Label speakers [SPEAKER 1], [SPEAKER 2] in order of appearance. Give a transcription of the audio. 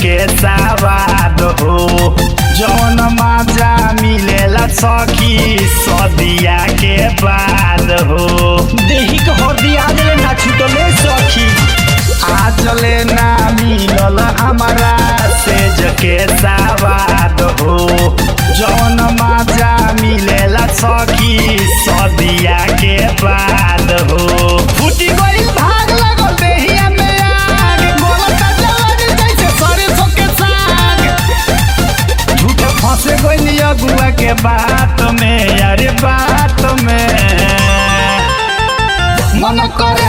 [SPEAKER 1] के सवाद हो जौन माजा मिलेला सखी सदिया के बाद हो
[SPEAKER 2] देही के हरदी आदले ना छूटले सखी
[SPEAKER 1] आजले ना मिलल हमारा सेज के सवाद हो जौन माजा मिलेला सखी सदिया के बाद हो फूटी गइल भाग लगल देहिया में आग बोलता जवानी जैसे सरसों के साग झूठे फंसे गइल अगुआ के बात में अरे बात में मन करे